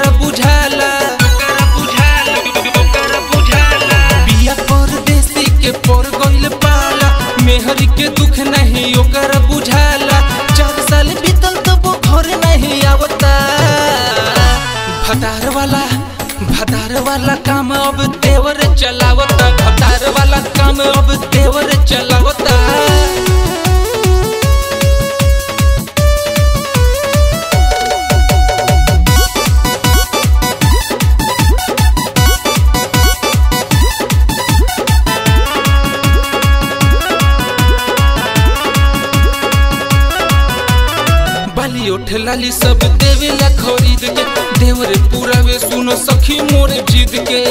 ओकरा बुझाला बिया परदेसी के पर गइल पाला मेहरी के दुख नहीं ओकरा बुझाला चार साल बीतल तब वो घर नहीं आवता भतार वाला भतार वाला काम अब देवर चलावता भतार वाला काम अब देवर चलावता बाली उठ लाली सब देवेला खरीद के देवर पूरा वे सुनो सखी मोरे जीत के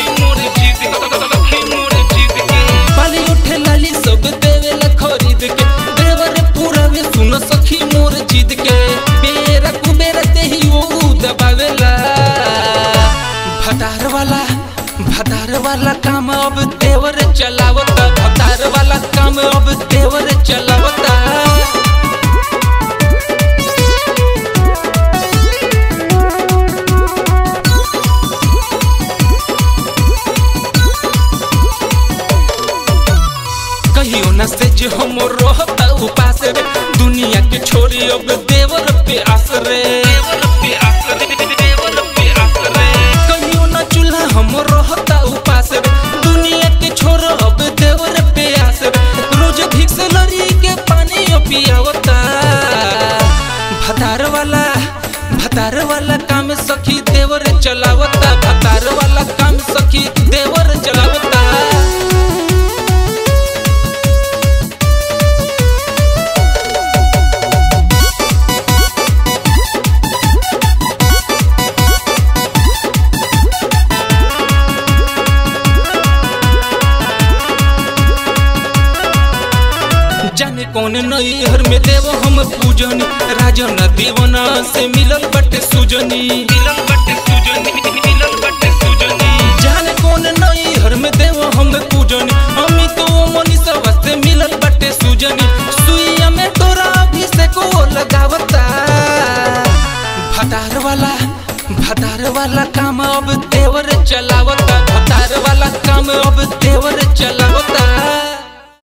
बाली उठ लाली सब देवेला खरीद के देवर पूरा वे सुनो सखी मोर जीत के बेरा कुबेरा ते ही वो दबावेला भतार वाला भतार वाला काम अब देवर चलावता भतार वाला काम अब देवर चलावता कहियो न से जे हम रहता उपास रे दुनिया के छोरी अब देवर पे आस रे कहियो न चूल्हा हम रहता उपास रे दुनिया के छोर अब देवर पे आस रे रोज भिक्स लड़ी के पानी पियावता भतार वाला भतार वाला काम सखी देवर चलावता भतार वाला काम सखी देवर चलावता जाने कौन नई हर में देव हम पूजन राजन दीवाना से मिलल बटे सुजनी जाने कौन नई हर में देव हम पूजन हमी तो मनीषा से मिलल बटे सुजनी सुइया में तोरा अभिषेक वो लगावता भतार वाला भतार वाला काम अब देवर चलावता